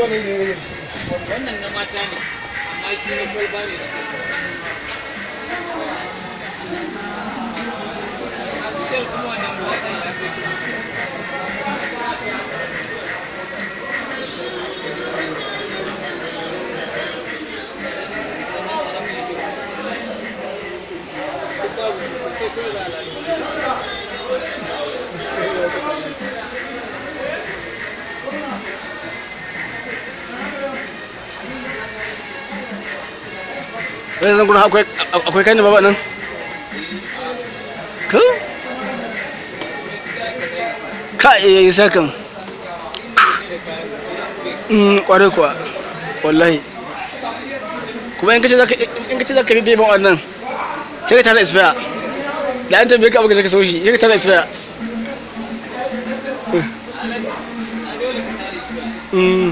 wani ne ne shi wannan na mata ne amma shi na kwalba ne da kansa sai kuma wannan ba ya kai su Duk babu su, sai kawai za a lalata. wai zan gurin akwai akwai kai ne baba nan ko ka iya yi sakan mm kware kuwa wallahi kuma in kace zaka in kace zaka bi ban wannan sai ka tara isfaya da an tambaye ka abu ka so shi sai ka tara isfaya mm